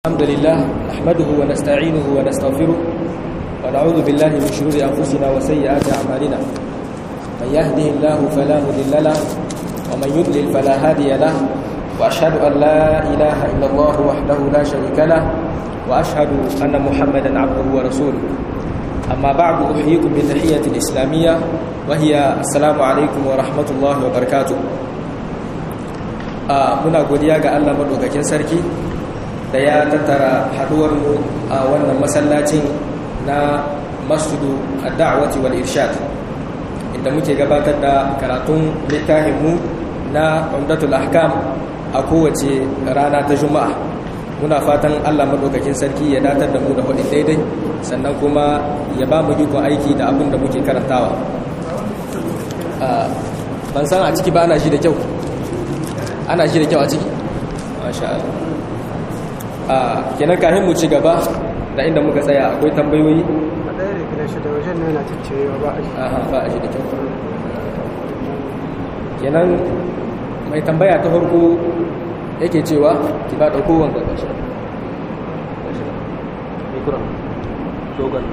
الحمد لله نحمده ونستعينه ونستغفره ونعوذ بالله من شرور أنفسنا وسيئات أعمالنا من يهده الله فلا مضل له ومن يضلل فلا هادي له وأشهد أن لا إله إلا الله وحده لا شريك له وأشهد أن محمدا عبده ورسوله أما بعد أحييكم بتحية الإسلامية وهي السلام عليكم ورحمة الله وبركاته muna godiya ga Allah madaukakin sarki da ya tattara haduwarmu a wannan masallacin na masjidu ad-da'wati wal irshad inda muke gabatar da karatun littafinmu na umdatul ahkam a kowace rana ta juma'a muna fatan Allah madaukakin sarki ya datar da mu da hudin daidai sannan kuma ya ba mu ikon aiki da abin da muke karantawa ban san a ciki ba ana shi da kyau ana shi da kyau a ciki masha Allah a kenan kafin mu ci gaba da inda muka tsaya akwai tambayoyi a ɗaya da gida shi da wajen na yana ciccirewa ba a shi aha ba a shi da kyau kenan mai tambaya ta farko yake cewa ki ba dauko wanda kashi mikron dogon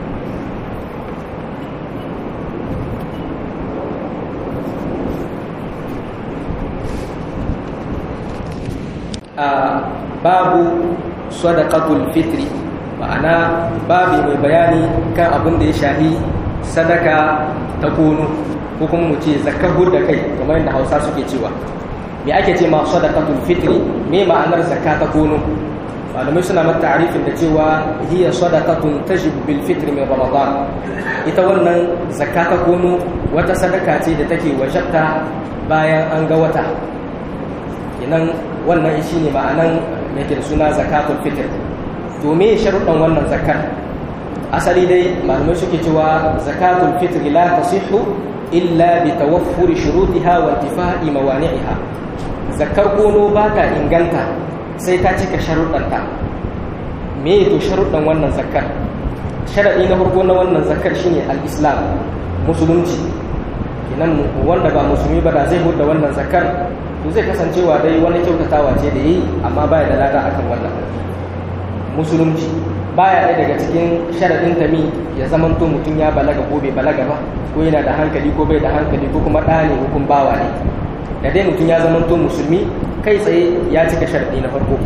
a babu sadaqatul fitri ma'ana babu mai bayani kan abin da ya shahi sadaka ta kono ko kuma mu ce zakar da kai kamar yadda hausa suke cewa me ake ce ma sadaqatul fitri me ma'anar zakka ta kono malamai suna mata ta'arifin da cewa hiya sadaqatun tajibu bil fitri min ramadan ita wannan zakka ta kono wata sadaka ce da take wajabta bayan an ga wata kenan wannan shi ne ma'anan da ke da suna zakatul fitr to me sharuɗan wannan zakar asali dai malamai suke cewa zakatul fitr la tasihhu illa bi tawaffuri shurutiha wa intifa'i mawani'iha zakar kono ba ta inganta sai ta cika sharuɗanta me to sharuɗan wannan zakar sharaɗi na farko na wannan zakar shine al-islam musulunci kenan wanda ba musulmi ba da zai hudda wannan zakar to zai kasancewa dai wani kyautatawa ce da yi amma baya da lada akan wannan musulunci baya ɗaya daga cikin sharaɗin tami ya zaman to mutum ya balaga ko bai balaga ba ko yana da hankali ko bai da hankali ko kuma ɗa ne ko kuma bawa ne da dai mutum ya zaman to musulmi kai tsaye ya cika sharaɗi na farko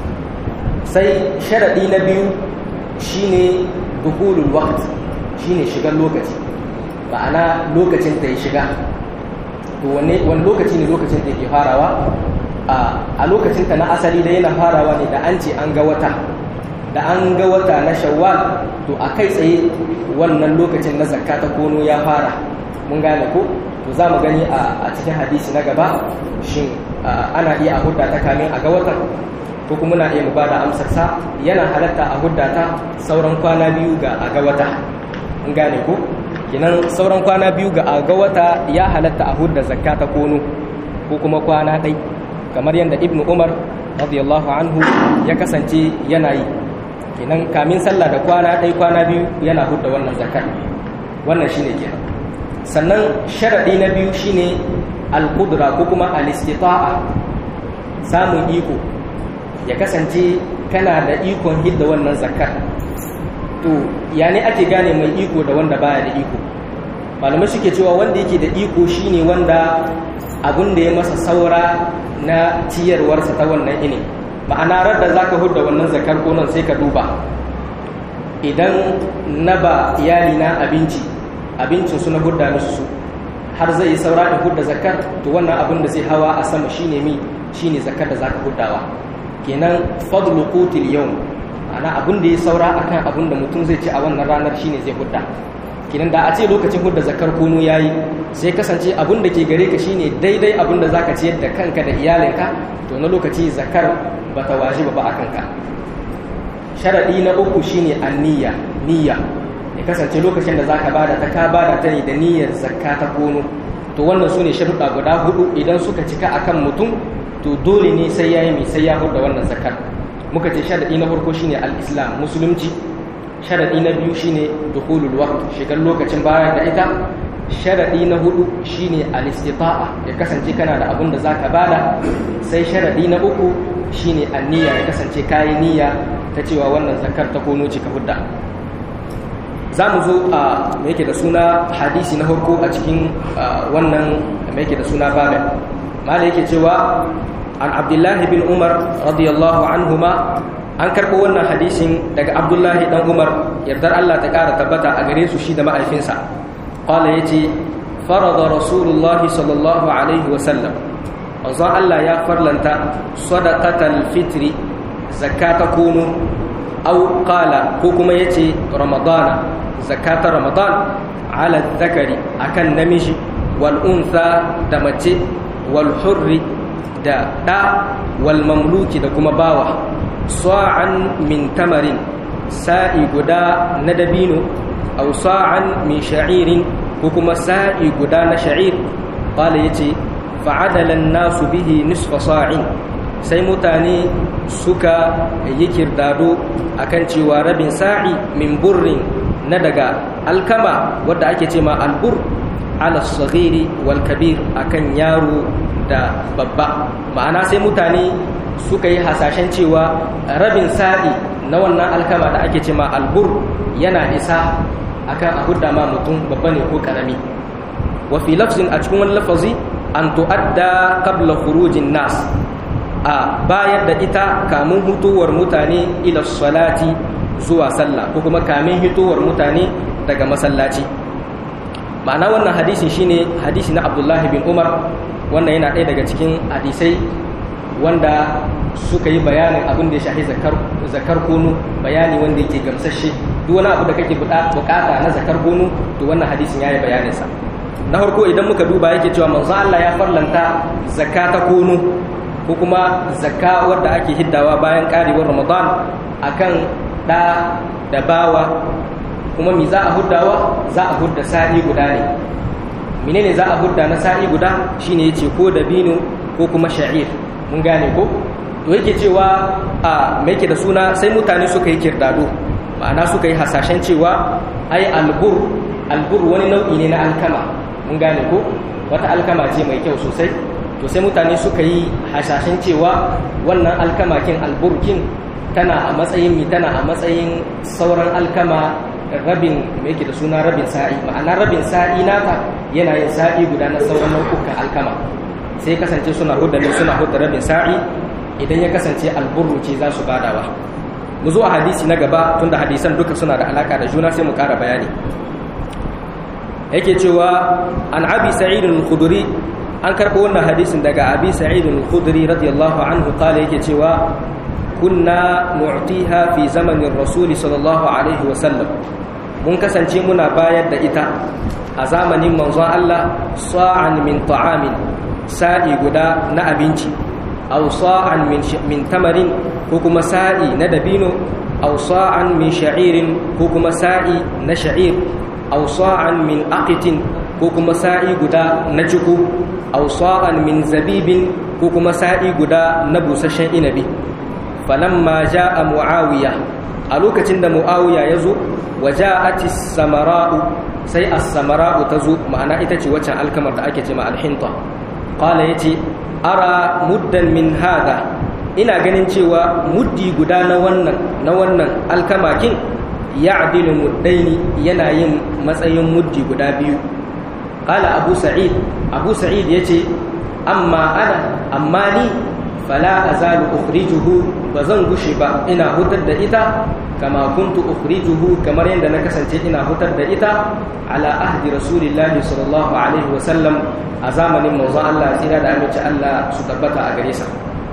sai sharaɗi na biyu shine dukulul waqt shine shigar lokaci ma'ana lokacin ta ya shiga to wani lokaci ne lokacin da ke farawa a lokacin ta na asali da yana farawa ne da an ce an ga wata da an ga wata na shawwal to a kai tsaye wannan lokacin na zakka ta kono ya fara mun gane ko to za mu gani a cikin hadisi na gaba shin ana iya a hudda ta kamin a ga watan ko kuma na iya mu ba da amsar sa yana halatta a hudda ta sauran kwana biyu ga a ga wata mun gane ko kinan sauran kwana biyu ga aga wata ya halatta a hudda zakka ta kono ko kuma kwana ɗai kamar yadda ibnu umar radiyallahu anhu ya kasance yana yi kinan kamin sallah da kwana ɗai kwana biyu yana hudda wannan zakkar wannan shine kenan sannan sharaɗi na biyu shine al-qudra ko kuma al-istita'a samun iko ya kasance kana da ikon hidda wannan zakkar to ya ne ake gane mai iko da wanda baya da iko malamai suke cewa wanda yake da iko shine wanda abin da ya masa saura na ciyarwarsa ta wannan ini ma'ana radda zaka hudda wannan zakar konon sai ka duba idan na ba iyali na abinci abincin su na hudda musu su har zai yi saura in hudda zakar to wannan abin da zai hawa a sama shine mi shine zakar da zaka huddawa kenan fadlu qutil yawm ana abin da ya saura akan abin da mutum zai ci a wannan ranar shine zai hudda kinan da a ce lokacin hudda zakar kono yayi sai kasance abin da ke gare ka shine daidai abin da zaka ciyar da kanka da iyalinka to na lokaci zakar bata wajiba ba akan ka sharadi na uku shine anniya niyya ya kasance lokacin da zaka bada ta ka bada ta ne da niyyar zakka ta kono to wannan sune sharuɗa guda hudu idan suka cika akan mutum to dole ne sai yayi mai sai ya hudda wannan zakar muka ce sharadi na farko shine al-islam musulunci sharadi na biyu shine dukhulul waqt shigar lokacin baya da ita sharadi na hudu shine al-istita'a ya kasance kana da abin da zaka bada sai sharadi na uku shine anniya ya kasance kayi niyya ta cewa wannan zakar ta kono ce ka hudda za mu zo a mai yake da suna hadisi na harko a cikin wannan mai yake da suna babin mala yake cewa an abdullahi bin umar radiyallahu anhuma an karɓo wannan hadisin daga abdullahi dan umar yardar allah ta ƙara tabbata a gare su shi da ma'aifinsa ƙwala ya ce farada rasulullahi sallallahu alaihi wasallam wanzan allah ya farlanta sadaqatal fitri zakata kono au qala ko kuma yace ramadana zakata ramadan ala zakari akan namiji wal untha da mace wal hurri da da wal mamluki da kuma bawa sa'an min tamarin sa'i guda na dabino aw sa'an min sha'irin ko kuma sa'i guda na sha'ir qala yace fa'adala an-nasu bihi nisfa sa'in sai mutane suka yi kirdado akan cewa rabin sa'i min burrin na daga alkama wadda ake ce ma albur ala saghiri wal kabir akan yaro da babba ma'ana sai mutane suka yi hasashen cewa rabin sa'i na wannan alkama da ake ce ma albur yana isa akan a hudda ma mutum babba ne ko karami wa fi lafzin a cikin wani lafazi an tu'adda qabla khurujin nas a bayar da ita kamun hutuwar mutane ila salati zuwa sallah ko kuma kamin hitowar mutane daga masallaci ma'ana wannan hadisi shine hadisi na abdullahi bin umar wannan yana ɗaya daga cikin hadisai wanda suka yi bayanin abin da ya shahi zakar kunu bayani wanda yake gamsashe duk wani abu da kake bukata na zakar kunu to wannan hadisin ya yi bayaninsa na farko idan muka duba yake cewa manzo Allah ya farlanta zakata kunu ko kuma zakka wadda ake hiddawa bayan karewar ramadan akan da da bawa kuma mi za a huddawa za a hudda sa'i guda ne menene za a hudda na sa'i guda shine yace ko dabino ko kuma sha'ir mun gane ko to yake cewa a me yake da suna sai mutane suka yi kirdado ma'ana suka yi hasashen cewa ai albur albur wani nau'i ne na alkama mun gane ko wata alkama ce mai kyau sosai to sai mutane suka yi hasashen cewa wannan alkamakin alburkin tana a matsayin mi tana a matsayin sauran alkama rabin me yake da suna rabin sa'i ma'ana rabin sa'i naka yana yin sa'i guda na sauran nau'ukan alkama sai kasance suna hudda ne suna hudda rabin sa'i idan ya kasance alburru ce za su badawa mu zo a hadisi na gaba tunda hadisan duka suna da alaka da juna sai mu ƙara bayani yake cewa an abi sa'id al-khudri an karɓo wannan hadisin daga abi sa'id al-khudri radiyallahu anhu kala yake cewa kunna nu'tiha fi zamanin rasuli sallallahu alaihi wa sallam mun kasance muna bayar da ita a zamanin manzon Allah sa'an min ta'amin sa'i guda na abinci aw sa'an min min tamarin ko kuma sa'i na dabino aw sa'an min sha'irin ko kuma sa'i na sha'ir aw sa'an min aqitin ko kuma sa'i guda na ciku aw sa'an min zabibin ko kuma sa'i guda na busasshen inabi falamma ja'a muawiya a lokacin da muawiya ya zo wa ja'ati samara'u sai as-samara'u ta zo ma'ana ita ce waccan alkamar da ake ce ma al-hinta qala yace ara muddan min hada ina ganin cewa muddi guda na wannan na wannan alkamakin ya'dilu muddaini yana yin matsayin muddi guda biyu qala abu sa'id abu sa'id yace amma ana amma ni fala azalu ukhrijuhu bazan gushe ba ina hutar da ita kama kuntu ukhrijuhu kamar yadda na kasance ina hutar da ita ala ahdi rasulillahi sallallahu alaihi wa sallam a zamanin manzon Allah tsira da aminci Allah su tabbata a gare sa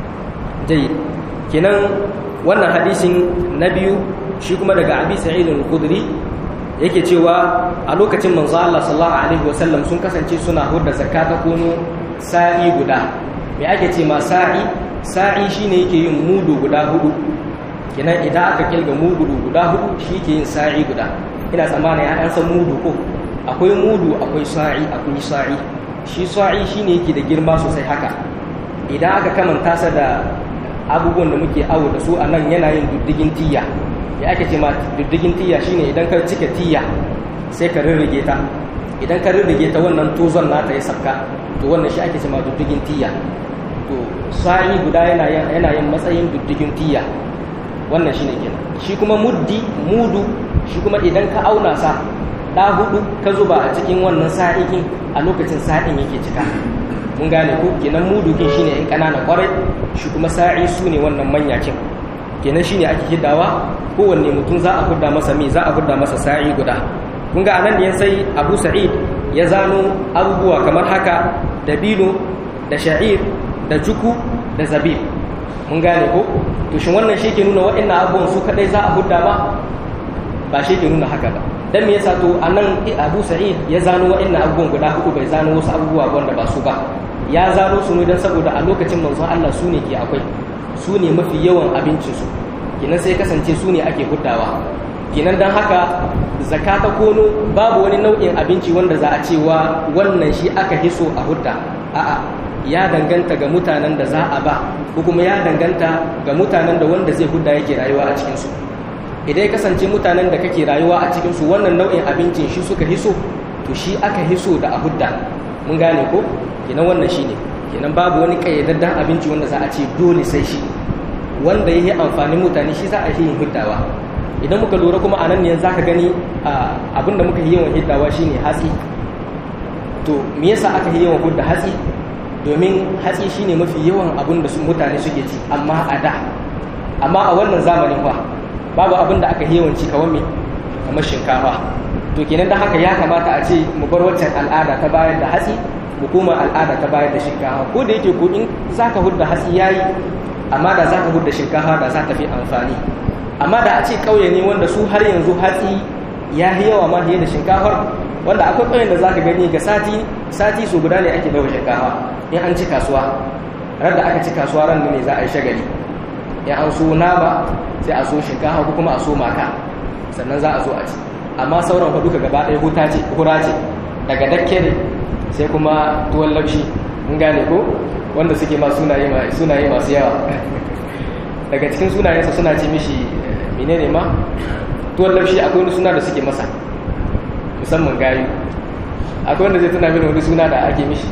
jayyid kenan wannan hadisin na biyu shi kuma daga abi sa'id al-khudri yake cewa a lokacin manzo Allah sallallahu alaihi wasallam sun kasance suna hudda zakata kono sa'i guda me ake ce ma sa'i sa'i shine yake yin mudu guda hudu kenan idan aka kilga mudu guda hudu shi ke yin sa'i guda ina tsammani ya an san mudu ko akwai mudu akwai sa'i akwai sa'i shi sa'i shine yake da girma sosai haka idan aka kamanta sa da abubuwan da muke awo da su a nan yana yin diddigin tiya ya ake ce ma diddigin tiya shine idan ka cika tiya sai ka rirrige ta idan ka rirrige ta wannan tozon nata ya sabka to wannan shi ake ce ma diddigin tiya to sa'i guda yana yin yana yin matsayin diddigin tiya wannan shine kenan shi kuma muddi mudu shi kuma idan ka auna sa da hudu ka zuba a cikin wannan sa'ikin a lokacin sa'in yake cika mun gane ko kenan mudu kin shine in kanana kwarai shi kuma sa'i su ne wannan manyakin kenan shine ake hiddawa kowanne mutum za a hudda masa mi za a hudda masa sa'i guda kun ga anan da sai Abu Sa'id ya zano abubuwa kamar haka dabino da sha'ir da juku da zabib mun gane ko to shin wannan shi ke nuna waɗannan abubuwan su kadai za a hudda ba ba shi ke nuna haka ba dan me yasa to anan Abu Sa'id ya zano waɗannan abubuwan guda hudu bai zano wasu abubuwa wanda ba su ba ya zano su ne dan saboda a lokacin manzon Allah su ne ke akwai su ne mafi yawan abincin su kenan sai kasance su ne ake huddawa kenan dan haka zakata kono babu wani nau'in abinci wanda za a cewa wannan shi aka hiso a hudda a'a ya danganta ga mutanen da za a ba ko kuma ya danganta ga mutanen da wanda zai hudda yake rayuwa a cikinsu idan ya kasance mutanen da kake rayuwa a cikinsu wannan nau'in abincin shi suka hiso to shi aka hiso da a hudda mun gane ko kenan wannan shi ne kenan babu wani ƙayyadaddan abinci wanda za a ce dole sai shi wanda ya yi amfanin mutane shi za a yi yin huddawa idan muka lura kuma a nan ne za ka gani abinda muka yi yawan hiddawa shine hatsi to me yasa aka yi yawan hudda hatsi domin hatsi shine mafi yawan abin da mutane suke ci amma a da amma a wannan zamanin fa babu abin da aka yawanci kawai me kamar shinkafa to kenan da haka ya kamata a ce mu bar waccan al'ada ta bayar da hatsi mu koma al'ada ta bayar da shinkafa ko da yake ko in zaka hudda hatsi yayi amma da zaka hudda shinkafa da za ta fi amfani amma da a ce kauye ne wanda su har yanzu hatsi ya yi yawa ma fiye da shinkafar wanda akwai ƙauyen da za ka gani ga sati sati su guda ne ake dawo shinkafa in an ci kasuwa ran da aka ci kasuwa ran ne za a yi shagali in an so nama sai a so shinkafa ko kuma a so maka sannan za a zo a ci amma sauran fa duka gaba ɗaya huta ce hura ce daga dakke ne sai kuma tuwon laushi mun gane ko wanda suke ma sunaye sunaye masu yawa daga cikin sunayensa suna ce mishi menene ma tuwon laushi akwai wani suna da suke masa musamman gayu akwai wanda zai tuna mini wani suna da ake mishi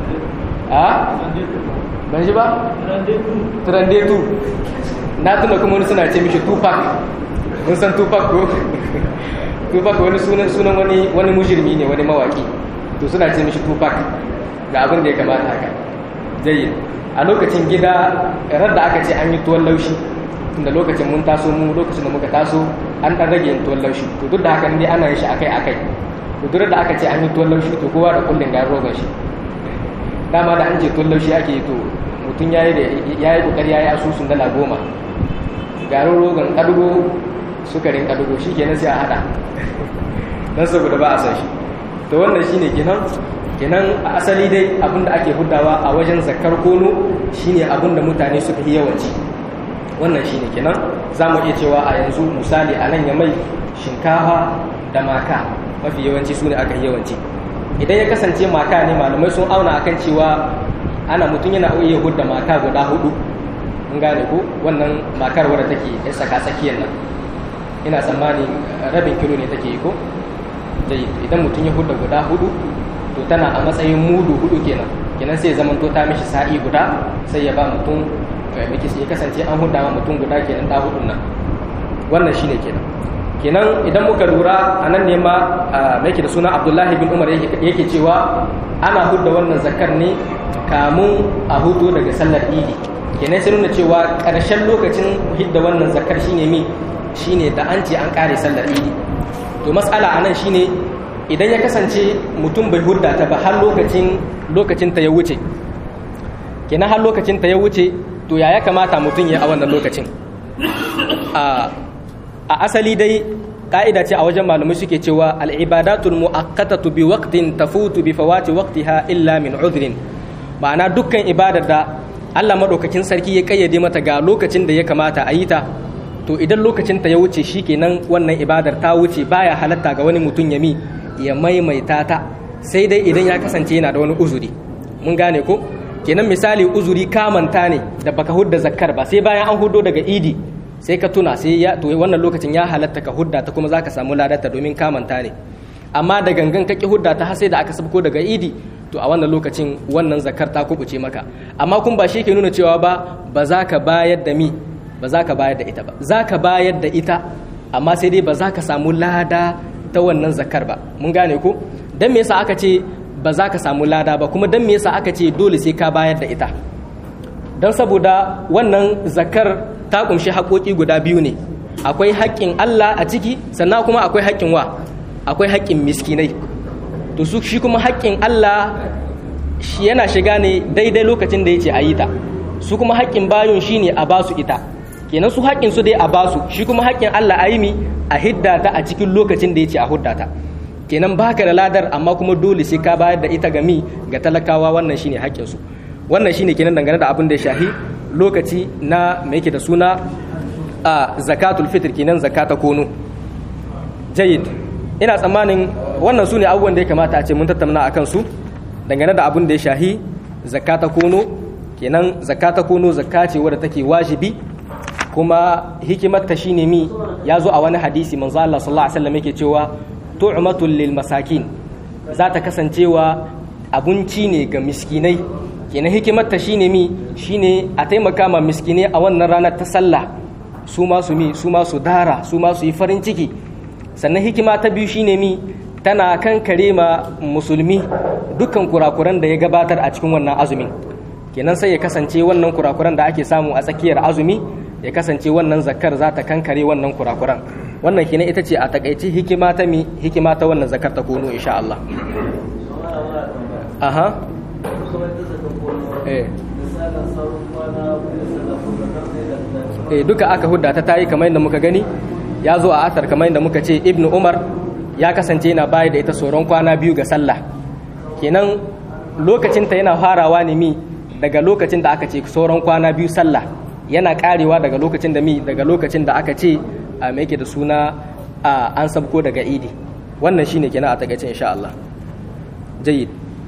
a ban shi ba trandetu na tuna kuma wani suna ce mishi tupac mun san tupac ko tupac wani sunan sunan wani wani mujirmi ne wani mawaki to suna ce mishi tupac ga abin da ya kamata haka jayyid a lokacin gida rar da aka ce an yi tuwon laushi tunda lokacin mun taso mu lokacin da muka taso an dan rage yin tuwon laushi to duk da haka ne ana yin shi akai akai to duk da aka ce an yi tuwon laushi to kowa da kullun ga rogon shi dama da an ce tuwon laushi ake to mutum yayi da yayi kokari yayi asusun dala goma garin rogon kadugo sukarin kadugo shikenan sai a hada dan saboda ba a san shi to wannan shine kenan kenan a asali dai abinda ake hudawa a wajen zakar kono shine abinda mutane suka yi yawanci wannan shine kenan za mu iya cewa a yanzu misali a nan ya mai shinkafa da maka mafi yawanci su ne aka yi yawanci idan ya kasance maka ne malamai sun auna akan cewa ana mutum yana iya hudda maka guda hudu mun gane ko wannan makar wadda take ya saka tsakiyar nan ina tsammani rabin kilo ne take yi ko idan mutum ya hudda guda hudu to tana a matsayin mudu hudu kenan kenan sai zaman to ta mishi sa'i guda sai ya ba mutum ya kasance an huda ma mutum guda kenan ta hudun nan wannan shine kenan kenan idan muka lura a nan ne ma mai da suna abdullahi bin umar yake cewa ana hudda wannan zakar ne kamun a hutu daga sallar idi kenan sai nuna cewa ƙarshen lokacin hidda wannan zakar shine mi shine da an ce an kare sallar idi to matsala a nan shine idan ya kasance mutum bai hudda ta ba har lokacin lokacin ta ya wuce kenan har lokacin ta ya wuce to ya ya kamata mutum ya a wannan lokacin a asali dai ka'ida ce a wajen malamai suke cewa al'ibadatul mu'akkatatu bi waqtin tafutu bi fawati waqtiha illa min udhrin ma'ana dukkan ibadar da Allah madaukakin sarki ya kayyade mata ga lokacin da ya kamata a yi ta to idan lokacin ta ya wuce shikenan wannan ibadar ta wuce baya halatta ga wani mutum ya mi ya maimaita ta sai dai idan ya kasance yana da wani uzuri mun gane ko kenan misali uzuri kamanta ne da baka hudda zakkar ba sai bayan an hudo daga idi sai ka tuna sai ya to wannan lokacin ya halatta ka hudda ta kuma zaka samu ladarta domin kamanta ne amma da gangan ka ki hudda ta har sai da aka sabko daga idi to a wannan lokacin wannan zakar ta kubuce maka amma kun ba shi ke nuna cewa ba ba za ka bayar da mi ba za ka bayar da ita ba za ka bayar da ita amma sai dai ba za ka samu lada ta wannan zakar ba mun gane ko dan me yasa aka ce ba za ka samu lada ba kuma dan me yasa aka ce dole sai ka bayar da ita dan saboda wannan zakar ta kumshi haƙoƙi guda biyu ne akwai haƙƙin Allah a ciki sannan kuma akwai haƙƙin wa akwai haƙƙin miskinai to su shi kuma haƙƙin Allah shi yana shiga ne daidai lokacin da yace a yi ta su kuma haƙƙin bayun shine a basu ita kenan su haƙƙin su dai a basu shi kuma haƙƙin Allah a yi mi a hidda ta a cikin lokacin da yace a hudda ta kenan baka da ladar amma kuma dole sai ka bayar da ita ga mi ga talakawa wannan shine haƙƙin su wannan shine kenan dangane da abin da ya shahi lokaci na me yake da suna a zakatul fitr kenan zakata kono jayyid ina tsammanin wannan su ne abubuwan da ya kamata a ce mun tattauna a kansu dangane da abin da ya shahi zakata kono kenan zakata kono zakka ce wadda take wajibi kuma hikimarta shine mi ya zo a wani hadisi manzo Allah sallallahu alaihi wasallam yake cewa tu'matul lil masakin za ta kasancewa abinci ne ga miskinai kenan hikimarta shine mi shine a taimaka ma miskinai a wannan ranar ta sallah su ma su mi su ma su dara su ma su yi farin ciki sannan hikima ta biyu shine mi tana kankare ma musulmi dukkan kurakuran da ya gabatar a cikin wannan azumin kenan sai ya kasance wannan kurakuran da ake samu a tsakiyar azumi ya kasance wannan zakar za ta kankare wannan kurakuran wannan kenan ita ce a takaice hikima ta mi hikima ta wannan zakar ta kono insha Allah aha eh eh duka aka hudda ta tayi kamar yadda muka gani ya zo a athar kamar yadda muka ce ibnu umar ya kasance yana bayar da ita tsoron kwana biyu ga sallah kenan lokacinta yana farawa ne mi daga lokacin da aka ce sauran kwana biyu sallah yana karewa daga lokacin da mi daga lokacin da aka ce a mai da suna an sabko daga idi wannan shine kenan a takaice insha Allah jayyid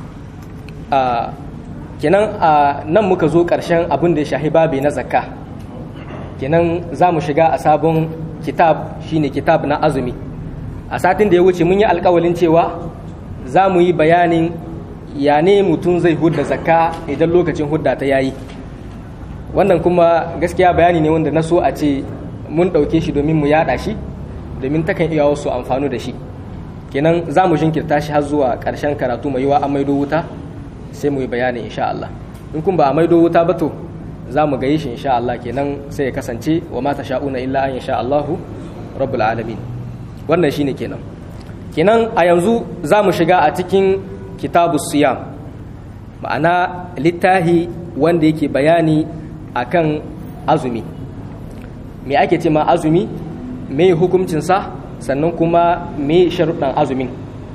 a kenan a nan muka zo karshen abin da ya shahi babi na zakka kenan za mu shiga a sabon kitab shine kitab na azumi a satin da ya wuce mun yi alkawalin cewa za mu yi bayanin ya ne mutum zai hudda zakka idan lokacin hudda ta yayi wannan kuma gaskiya bayani ne wanda na so a ce mun ɗauke shi domin mu yada shi domin takan iya wasu amfanu da shi kenan za mu jinkirta shi har zuwa ƙarshen karatu mai yiwa a maido wuta sai mu yi bayani insha Allah in kun ba a maido wuta ba to za mu gayi shi insha Allah kenan sai ya kasance wa mata sha'una illa an insha Allahu rabbul alamin wannan shine kenan kenan a yanzu za mu shiga a cikin kitabu siyam ma'ana littahi wanda yake bayani akan azumi me ake ce ma azumi me hukuncinsa sannan kuma me sharuɗan azumin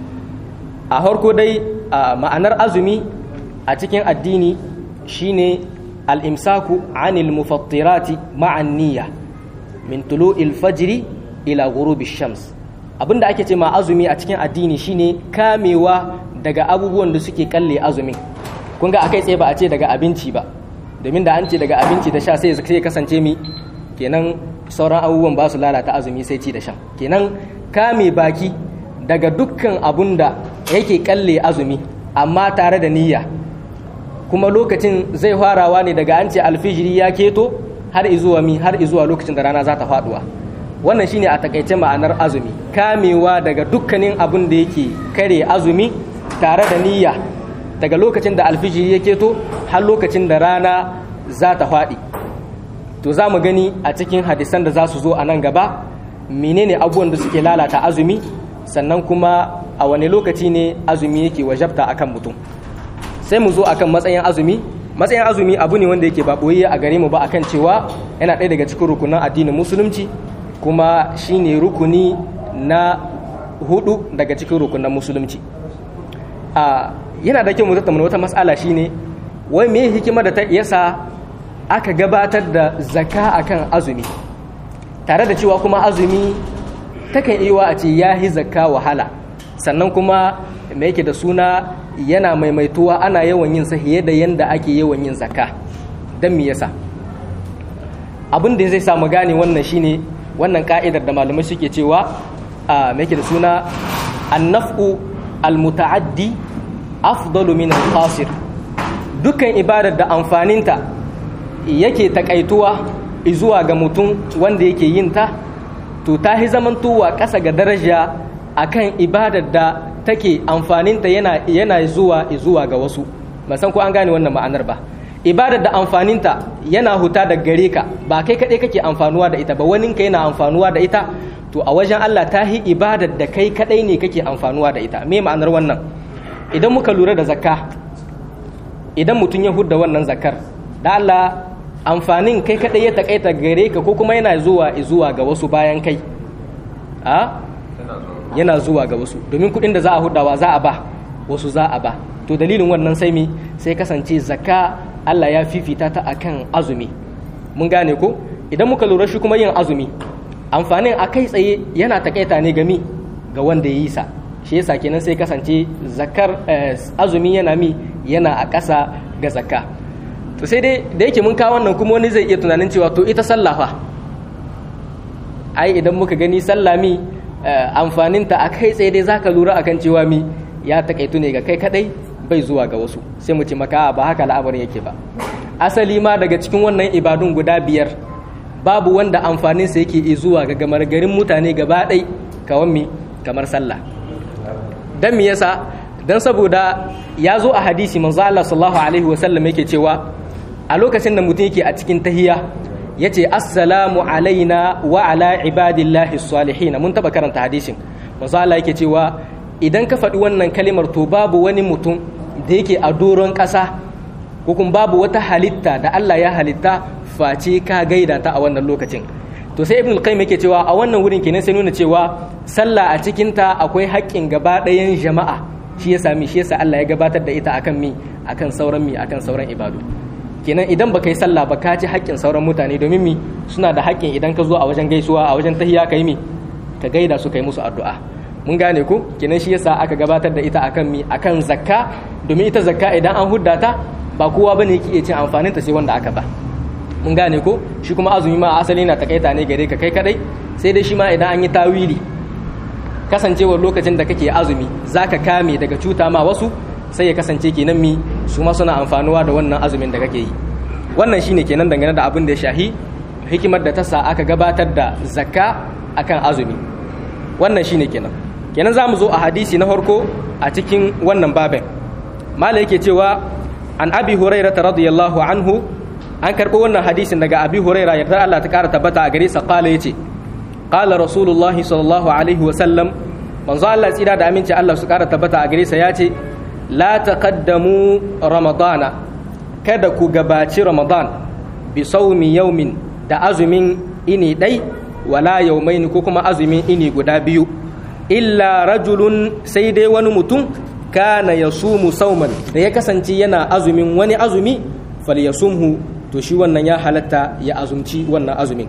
a harko dai ma'anar azumi a cikin addini shine al'imsaku anil mufattirati ma'an niyya min tulu'il fajri ila ghurubi shams abinda ake ce ma azumi a cikin addini shine kamewa daga abubuwan da suke kalle azumin kun ga akai tsaye ba a ce daga abinci ba domin da an ce daga abinci da sha sai sai kasance mi kenan sauran abubuwan ba su lalata azumi sai ci da sha kenan kame baki daga dukkan abun da yake kalle azumi amma tare da niyya kuma lokacin zai farawa ne daga an ce alfijiri ya keto har izuwa mi har izuwa lokacin da rana za ta faduwa wannan shine a takaice ma'anar azumi kamewa daga dukkanin abin da yake kare azumi tare da niyya daga lokacin da alfijiri ya keto har lokacin da rana za ta faɗi to za mu gani a cikin hadisan da za su zo a nan gaba menene abubuwan da suke lalata azumi sannan kuma a wane lokaci ne azumi yake wajabta akan mutum sai mu zo akan matsayin azumi matsayin azumi abu ne wanda yake ba boye a gare mu ba akan cewa yana ɗaya daga cikin rukunan addinin musulunci kuma shine rukuni na hudu daga cikin rukunan musulunci a yana da kyau mu tattauna wata mas'ala shine wai me hikima da ta yasa aka gabatar da zaka akan azumi tare da cewa kuma azumi takan iya a ce yahi zakka wahala sannan kuma me yake da suna yana maimaituwa ana yawan yin sa fiye da yanda ake yawan yin zakka dan me yasa abin da zai samu gane wannan shine wannan ka'idar da malamai suke cewa a me yake da suna annaf'u almuta'addi afdalu min al-qasir dukkan ibadar da amfaninta yake takaituwa zuwa ga mutum wanda yake yin ta to ta hi zamantowa ƙasa ga daraja akan ibadar da take amfaninta yana yana zuwa zuwa ga wasu ban san ko an gane wannan ma'anar ba ibadar da amfaninta yana huta da gare ka ba kai kaɗai kake amfanuwa da ita ba wani ka yana amfanuwa da ita to a wajen Allah ta hi ibadar da kai kaɗai ne kake amfanuwa da ita me ma'anar wannan idan muka lura da zakka idan mutum ya hudda wannan zakkar da Allah amfanin kai kaɗai ya takaita gare ka ko kuma yana zuwa zuwa ga wasu bayan kai a yana zuwa ga wasu domin kuɗin da za a hudawa za a ba wasu za a ba to dalilin wannan sai mi sai kasance zakka Allah ya fifita ta akan azumi mun gane ko idan muka lura shi kuma yin azumi amfanin a kai tsaye yana takaita ne gami ga wanda ya yi sa shi yasa kenan sai kasance zakar azumi yana mi yana a ƙasa ga zakka to sai dai da yake mun kawo wannan kuma wani zai iya tunanin cewa to ita sallah fa ai idan muka gani sallah mi amfaninta a kai tsaye dai zaka lura akan cewa mi ya takaitu ne ga kai kadai bai zuwa ga wasu sai mu ce maka ba haka al'amarin yake ba asali ma daga cikin wannan ibadun guda biyar babu wanda amfaninsa yake zuwa ga gamar garin mutane gaba ɗai kawan mi kamar sallah dan me yasa dan saboda ya zo a hadisi manzo Allah sallallahu alaihi wasallam yake cewa a lokacin da mutum yake a cikin tahiya yace assalamu alaina wa ala ibadillahi salihin mun taba karanta hadisin manzo Allah yake cewa idan ka faɗi wannan kalimar to babu wani mutum da yake a doron ƙasa ko kuma babu wata halitta da Allah ya halitta face ka gaida ta a wannan lokacin to sai ibn al-qayyim yake cewa a wannan wurin kenan sai nuna cewa sallah a cikin ta akwai haƙƙin gaba ɗayan jama'a shi ya sami shi yasa Allah ya gabatar da ita akan mi akan sauran mi akan sauran ibadu kenan idan baka yi sallah ba ka ci haƙƙin sauran mutane domin mi suna da haƙƙin idan ka zo a wajen gaisuwa a wajen tahiyya kai mi ka gaida su kai musu addu'a mun gane ku kenan shi yasa aka gabatar da ita akan mi akan zakka domin ita zakka idan an hudda ta ba kowa bane yake iya cin amfanin ta sai wanda aka ba mun gane ko shi kuma azumi ma asali na takaita ne gare ka kai kadai sai dai shi ma idan an yi tawili kasancewar lokacin da kake azumi zaka kame daga cuta ma wasu sai ya kasance kenan mi su ma suna amfanuwa da wannan azumin da kake yi wannan shine kenan dangane da abin da ya shahi hikimar da ta sa aka gabatar da zakka akan azumi wannan shine kenan kenan za mu zo a hadisi na farko a cikin wannan babin mala yake cewa an abi huraira radiyallahu anhu an karɓo wannan hadisin daga abi huraira yarda Allah ta ƙara tabbata a gare sa qala yace qala rasulullah sallallahu alaihi wa sallam manzo Allah tsira da aminci Allah su ƙara tabbata a gare sa yace la taqaddamu ramadana kada ku gabaci ramadan bi sawmi yawmin da azumin ini dai wala yawmaini ko kuma azumin ini guda biyu illa rajulun sai dai wani mutum kana yasumu sauman da ya kasance yana azumin wani azumi falyasumhu to shi wannan ya halatta ya azumci wannan azumin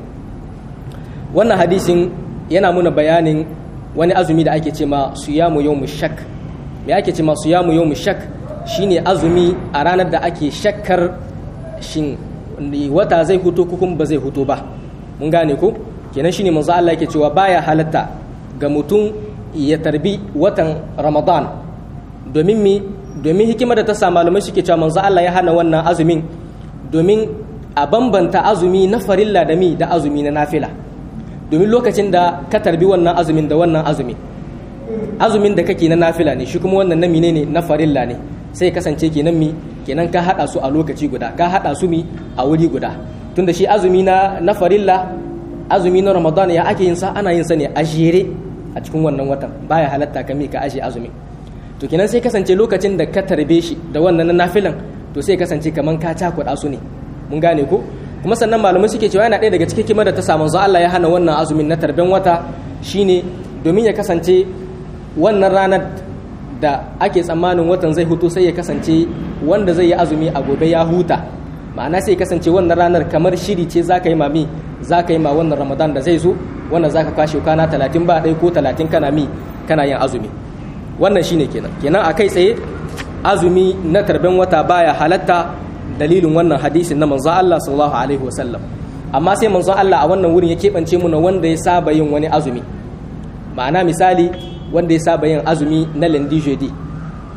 wannan hadisin yana muna bayanin wani azumi da ake ce ma suyamu yawmu shak me ake ce ma suyamu yawmu shak shine azumi a ranar da ake shakkar shin wata zai huto ko kuma ba zai huto ba mun gane ko kenan shine manzo Allah yake cewa baya halatta ga mutum ya tarbi watan Ramadan domin mi domin hikimar da ta sa malamai suke cewa manzo Allah ya hana wannan azumin domin a bambanta azumi na farilla da mi da azumi na nafila domin lokacin da ka tarbi wannan azumin da wannan azumi azumin da kake na nafila ne shi kuma wannan na mine ne na farilla ne sai kasance kenan mi kenan ka hada su a lokaci guda ka hada su mi a wuri guda tunda shi azumi na na farilla azumi na ramadan ya ake yin sa ana yin sa ne a jere a cikin wannan watan baya halatta ka mi ka aje azumi to kenan sai kasance lokacin da ka tarbe shi da wannan na nafilan to sai kasance kaman ka cakuɗa su ne mun gane ko kuma sannan malamai suke cewa yana ɗaya daga cikin kimar da ta samu zuwa Allah ya hana wannan azumin na tarben wata shine domin ya kasance wannan ranar da ake tsammanin watan zai hutu sai ya kasance wanda zai yi azumi a gobe ya huta ma'ana sai ya kasance wannan ranar kamar shiri ce za ka yi mami za ka yi ma wannan ramadan da zai zo wannan za ka kwashe kwana talatin ba ɗaya ko talatin kana mi kana yin azumi wannan shine kenan kenan a kai tsaye azumi na tarben wata baya halatta dalilin wannan hadisin na manzon Allah sallallahu alaihi wasallam amma sai manzon Allah a wannan wurin ya keɓance mu na wanda ya saba yin wani azumi ma'ana misali wanda ya saba yin azumi na lundi jeudi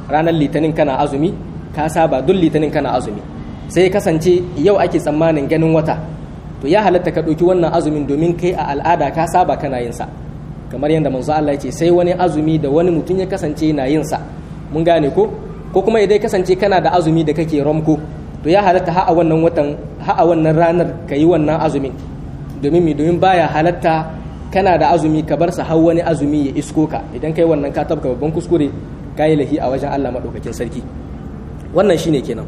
ranar litinin kana azumi ka saba duk litinin kana azumi sai kasance yau ake tsammanin ganin wata to ya halatta ka ɗauki wannan azumin domin kai a al'ada ka saba kana yin sa kamar yadda manzo Allah ya ce sai wani azumi da wani mutum ya kasance na yin sa mun gane ko ko kuma idan kasance kana da azumi da kake romko to ya halatta ha a wannan watan ha a wannan ranar ka yi wannan azumin domin mi domin baya halatta kana da azumi ka bar sa har wani azumi ya isko ka idan kai wannan ka tabka babban kuskure ka yi lahi a wajen Allah madaukakin sarki wannan shine kenan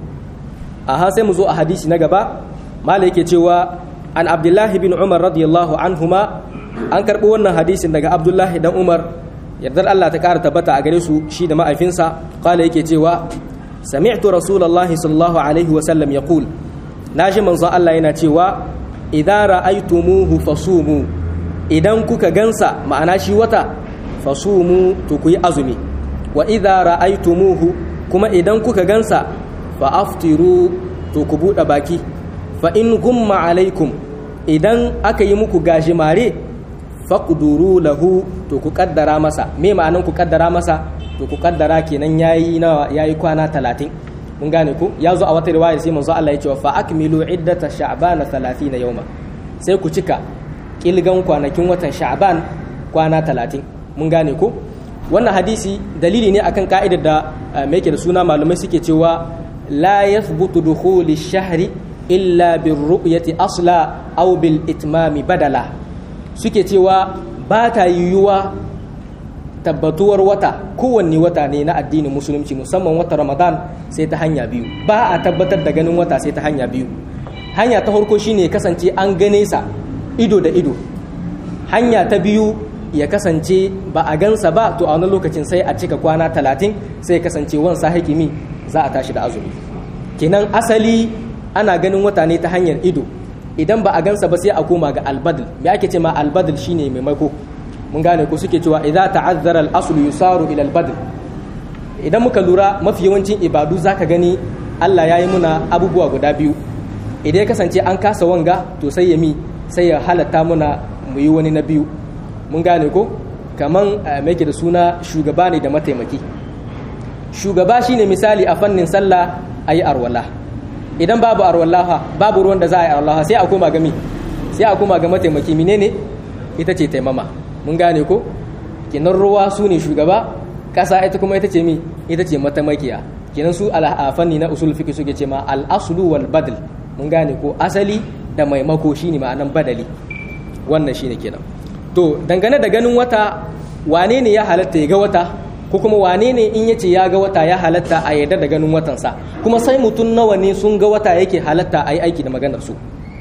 aha sai mu zo a hadisi na gaba malai yake cewa an abdullahi bin umar radiyallahu anhuma an karɓi wannan hadisin daga abdullahi dan umar yardar Allah ta ƙara tabbata a gare su shi da ma'aifinsa kala yake cewa sami'tu rasulullahi sallallahu alaihi wa sallam yaqul naji manzon Allah yana cewa idza ra'aytumuhu fasumu idan kuka gansa ma'ana shi wata fasumu to ku yi azumi wa idza ra'aytumuhu kuma idan kuka gansa fa aftiru to ku buɗe baki fa in gumma alaikum idan aka yi muku gajimare faqduru lahu to ku kaddara masa me ma'anan ku kaddara masa to ku kaddara kenan yayi nawa yayi kwana 30 mun gane ku ya zo a wata riwaya sai manzo Allah ya ce fa akmilu iddata sha'ban 30 yawma sai ku cika kilgan kwanakin watan sha'ban kwana 30 mun gane ku wannan hadisi dalili ne akan ka'idar da me yake da suna malamai suke cewa la yathbutu dukhuli shahri illa birru'yati asla aw bil itmami badala suke cewa ba ta yiwuwa tabbatuwar wata kowanne wata ne na addinin musulunci musamman wata ramadan sai ta hanya biyu ba a tabbatar da ganin wata sai ta hanya biyu hanya ta farko shine kasance an gane sa ido da ido hanya ta biyu ya kasance ba a gansa ba to a wani lokacin sai a cika kwana talatin sai kasance wansa hakimi za a tashi da azumi kenan asali ana ganin wata ne ta hanyar ido idan ba a gansa ba sai a koma ga albadl me ake ce ma albadl shine maimako mun gane ko suke cewa idza ta'azzara al-aslu yusaru ila al-badl idan muka lura mafi yawancin ibadu zaka gani Allah ya yi muna abubuwa guda biyu idan ya kasance an kasa wanga to sai ya mi sai ya halatta muna mu yi wani na biyu mun gane ko kaman mai da suna shugaba ne da mataimaki shugaba shine misali a fannin sallah ayi arwala idan babu arwallaha babu ruwan da za a yi arwallaha sai a koma ga mi sai a koma ga mataimaki menene ita ce taimama mun gane ko kinan ruwa su ne shugaba ƙasa ita kuma ita ce mi ita ce mataimakiya kinan su a fanni na usul fiqh suke ce ma al aslu wal badl mun gane ko asali da maimako shine ma'anan badali wannan shine kenan to dangane da ganin wata wane ne ya halatta ya ga wata ko kuma wane ne in yace ya ga wata ya halatta a yarda da ganin watansa kuma sai mutum nawa ne sun ga wata yake halatta a yi aiki da maganar su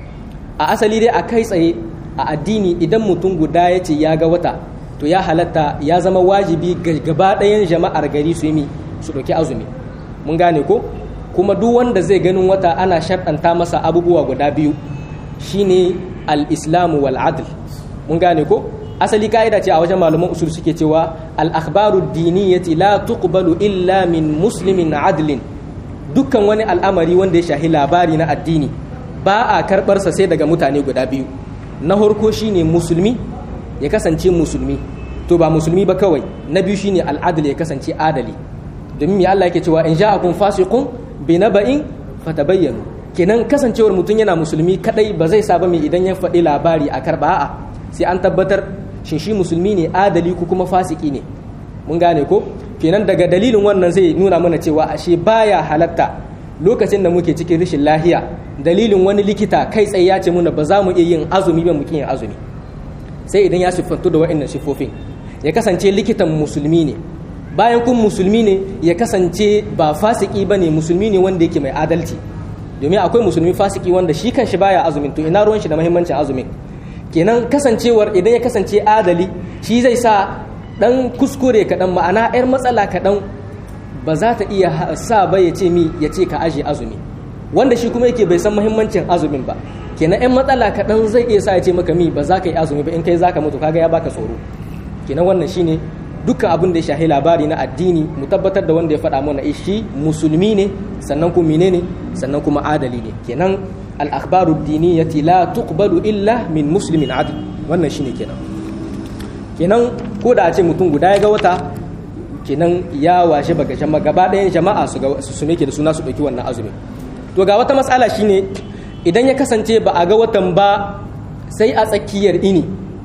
a asali dai a kai tsaye a addini idan mutum guda ya ce ya ga wata to ya halatta ya zama wajibi ga gaba ɗayan jama'ar gari su yi su ɗauki azumi mun gane ko kuma duk wanda zai ganin wata ana sharɗanta masa abubuwa guda biyu shine al-islamu wal adl mun gane ko asali ka'ida ce a wajen malaman usul suke cewa al-akhbaru diniyati la tuqbalu illa min muslimin adlin dukkan wani al'amari wanda ya shahi labari na addini ba a karɓar sa sai daga mutane guda biyu na farko shine musulmi ya kasance musulmi to ba musulmi ba kawai na biyu shine al'adl ya kasance adali domin ya Allah yake cewa in ja'akum fasiqun bi naba'in fatabayyanu kenan kasancewar mutum yana musulmi kadai ba zai saba mai idan ya faɗi labari a karba a'a sai an tabbatar shin shi musulmi ne adali ko kuma fasiki ne mun gane ko kenan daga dalilin wannan zai nuna mana cewa ashe baya halatta lokacin da muke cikin rashin lahiya dalilin wani likita kai tsaye ya ce muna ba za mu iya yin azumi ba muke yin azumi sai idan ya siffantu da wa'annan siffofin ya kasance likitan musulmi ne bayan kun musulmi ne ya kasance ba fasiki ba ne musulmi ne wanda yake mai adalci domin akwai musulmi fasiki wanda shi kan shi baya azumin to ina ruwan shi da muhimmancin azumin kenan kasancewar idan ya kasance adali shi zai sa dan kuskure kaɗan ma'ana 'yar matsala kaɗan ba za ta iya sa ba ya ce mi ya ce ka aje azumi wanda shi kuma yake bai san muhimmancin azumin ba kenan 'yan matsala kaɗan zai iya sa ya ce maka mi ba za ka yi azumi ba in kai za ka mutu kaga ya baka tsoro kenan wannan shine dukkan abin da ya shahi labari na addini mu tabbatar da wanda ya faɗa mana shi musulmi ne sannan kuma menene sannan kuma adali ne kenan al-akhbaru diniyati la tuqbalu illa min muslimin adl wannan shine kenan kenan ko da a ce mutum guda ya ga wata kenan ya washe baka jama gaba ɗayan jama'a su ga su meke da suna su ɗauki wannan azumi to ga wata matsala shine idan ya kasance ba a ga watan ba sai a tsakiyar ini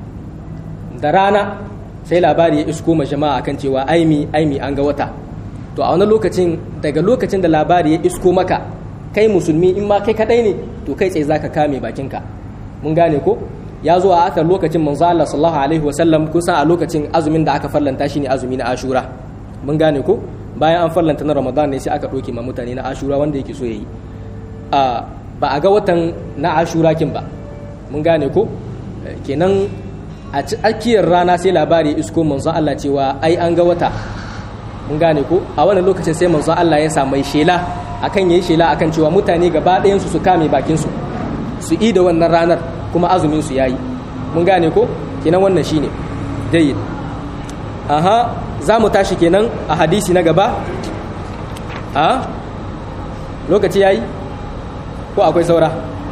da rana sai labari ya isko ma jama'a kan cewa aimi aimi an ga wata to a wani lokacin daga lokacin da labari ya isko maka kai musulmi in ma kai kadai ne to kai tsaye zaka kame bakinka mun gane ko ya zo a aka lokacin manzo Allah sallallahu alaihi wasallam kun san a lokacin azumin da aka fallanta shine azumi na Ashura mun gane ko bayan an fallanta na Ramadan ne sai aka doke ma mutane na Ashura wanda yake so yayi a ba a ga watan na Ashura kin ba mun gane ko kenan a tsakiyar rana sai labari isko manzo Allah cewa ai an ga wata mun gane ko a wannan lokacin sai manzo Allah ya sa mai shela akan yayi shela akan cewa mutane gaba ɗayan su su kame bakin su su yi da wannan ranar kuma azumin su yayi mun gane ko kenan wannan shine jayyid aha za mu tashi kenan a hadisi na gaba a lokaci yayi ko akwai saura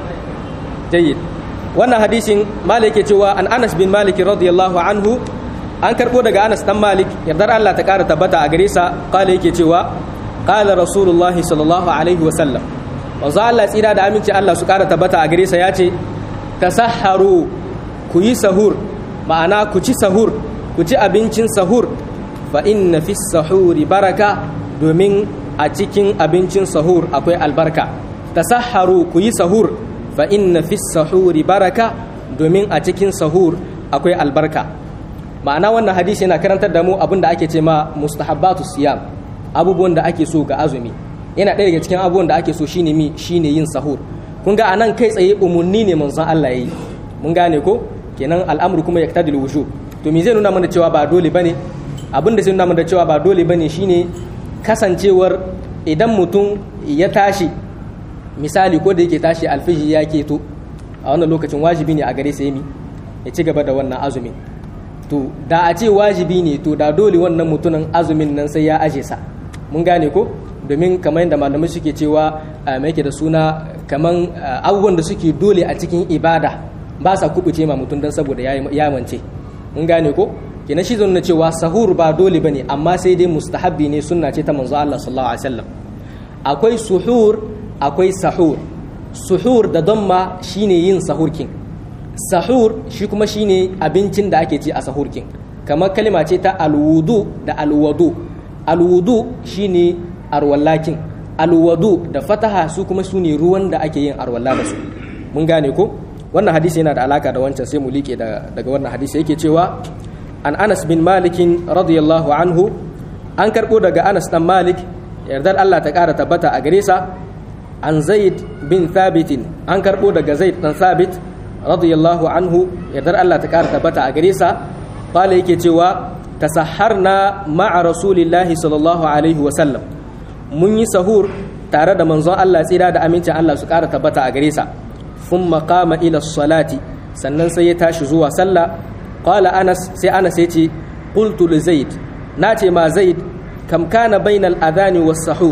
jayyid wannan hadisin malik ke cewa an anas bin malik radiyallahu anhu an karbo daga anas dan malik yardar Allah ta kara tabbata a gare sa kala yake cewa qala rasulullah sallallahu alaihi wa sallam wanzu Allah tsira da aminci Allah su kara tabbata a gare sa yace tasahharu ku yi sahur ma'ana ku ci sahur ku ci abincin sahur fa inna fi sahuri baraka domin a cikin abincin sahur akwai albarka tasahharu ku yi sahur fa inna fi sahuri baraka domin a cikin sahur akwai albarka ma'ana wannan hadisi yana karantar da mu abin da ake ce ma mustahabbatu siyam abubuwan da ake so ga azumi yana ɗaya daga cikin abubuwan da ake so shine mi shine yin sahur kun ga anan kai tsaye umunni ne manzon Allah yayi mun gane ko kenan al'amru kuma yaktadil wujub to me zai nuna mana cewa ba dole bane abin da zai nuna mana cewa ba dole bane shine kasancewar idan mutum ya tashi misali ko da yake tashi alfiji ya keto a wannan lokacin wajibi ne a gare sa yami ya ci gaba da wannan azumin to da a ce wajibi ne to da dole wannan mutumin azumin nan sai ya aje sa mun gane ko domin kamar yadda malamai suke cewa mai yake da suna kamar abubuwan da suke dole a cikin ibada ba sa kubuce ma mutum don saboda ya mance mun gane ko kenan shi zan cewa sahur ba dole bane amma sai dai mustahabbi ne sunna ce ta manzo Allah sallallahu alaihi wasallam akwai suhur akwai sahur suhur da damma shine yin sahurkin sahur shi kuma shine abincin da ake ci a sahurkin kamar kalma ce ta alwudu da alwadu alwudu shine arwallakin alwadu da fataha su kuma su ne ruwan da ake yin arwalla da su mun gane ko wannan hadisi yana da alaka da wancan sai mu liƙe daga wannan hadisi yake cewa an anas bin malikin radiyallahu anhu an karɓo daga anas dan malik yardar allah ta ƙara tabbata a gare sa an zaid bin thabitin an karɓo daga zaid dan thabit radiyallahu anhu yardar allah ta ƙara tabbata a gare sa qala yake cewa tasaharna ma'a rasulillahi sallallahu alaihi wa sallam mun yi sahur tare da manzon allah tsira da amincin allah su ƙara tabbata a gare sa ثم قام إلى الصلاة sannan sai ya tashi zuwa sallah qala anas sai anas ya ce qultu li zaid nace ma zaid kam kana bainal adhani was sahur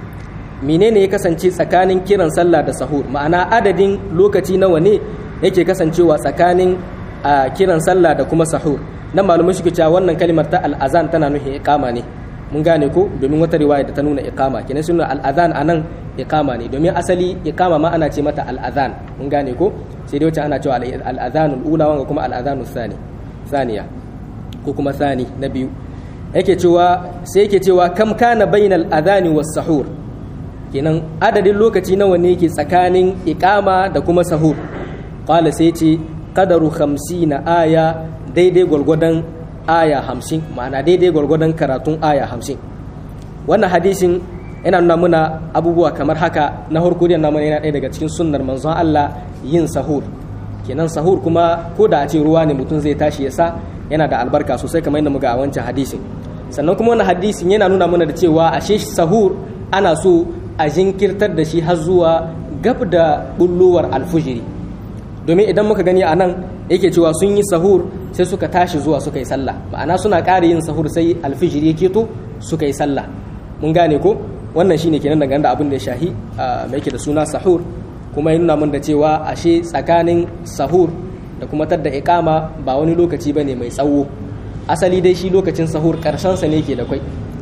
menene ya kasance tsakanin kiran sallah da sahur ma'ana adadin lokaci nawa ne yake kasancewa tsakanin kiran sallah da kuma sahur nan malumai suke cewa wannan kalimar ta al-azan tana nufin iqama ne mun gane ko domin wata riwaya da ta nuna iqama kenan sunan al-azan anan iqama ne domin asali iqama ma ana ce mata al-azan mun gane ko sai dai wacce ana cewa al-azanul ula wanga kuma al-azanus thani thaniya ko kuma thani na biyu yake cewa sai yake cewa kam kana bainal adhani was sahur kenan adadin lokaci nawa ne yake tsakanin iqama da kuma sahur qala sai ce qadaru 50 aya daidai gwargwadon aya 50 ma'ana daidai gwargwadon karatun aya 50 wannan hadisin yana nuna muna abubuwa kamar haka na harko da namun yana ɗaya daga cikin sunnar manzon Allah yin sahur kenan sahur kuma ko da a ce ruwa ne mutum zai tashi ya sa yana da albarka sosai kamar yadda muga a wancan hadisin sannan kuma wannan hadisin yana nuna mana da cewa ashe sahur ana so a jinkirtar da shi har zuwa gab da bullowar alfujiri domin idan muka gani a nan yake cewa sun yi sahur sai suka tashi zuwa suka yi sallah ma'ana suna ƙara yin sahur sai alfijiri ya keto suka yi sallah mun gane ko wannan shine kenan dangane da abin da ya shahi mai yake da suna sahur kuma ya nuna mun da cewa ashe tsakanin sahur da kuma tadda iqama ba wani lokaci bane mai tsawo asali dai shi lokacin sahur karshen sa ne ke da kwai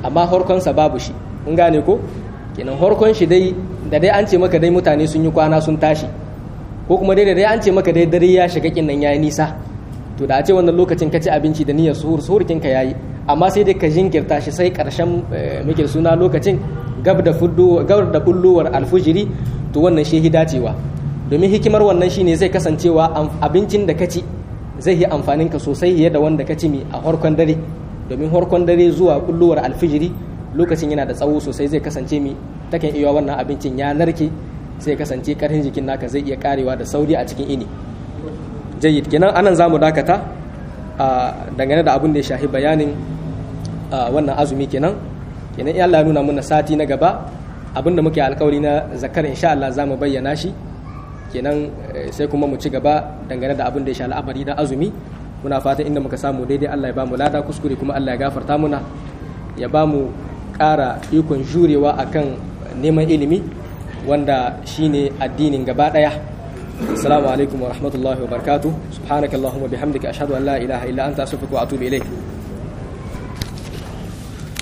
amma horkonsa babu shi mun gane ko kenan horkon shi dai da dai an ce maka dai mutane sun yi kwana sun tashi ko kuma dai da dai an ce maka dai dare ya shiga kin nan yayi nisa to da a ce wannan lokacin ka ci abinci da niyyar suhur suhur kin ka yayi amma sai dai ka jinkirta shi sai karshen muke suna lokacin gab da fuddo gab da bullowar alfujiri to wannan shi dacewa domin hikimar wannan shine zai kasancewa abincin da ka ci zai yi amfanin ka sosai fiye da wanda ka ci mi a harkon dare domin harkon dare zuwa bullowar alfijiri lokacin yana da tsawo sosai zai kasance mi takan iya wannan abincin ya narke sai kasance karhin jikin naka zai iya karewa da sauri a cikin ini jayyid kenan anan zamu dakata dangane da abin da ya shahi bayanin wannan azumi kenan kenan in Allah ya nuna mana sati na gaba abinda muke alkawari na zakar insha Allah zamu bayyana shi kenan sai kuma mu ci gaba dangane da abin da ya sha al'amari na azumi muna fatan inda muka samu daidai Allah ya bamu lada kuskure kuma Allah ya gafarta muna ya bamu ƙara ikon jurewa akan neman ilimi wanda shine addinin gaba daya assalamu alaikum wa rahmatullahi wa barakatuh subhanakallahumma bihamdika ashhadu an la ilaha illa anta astaghfiruka wa atubu ilayk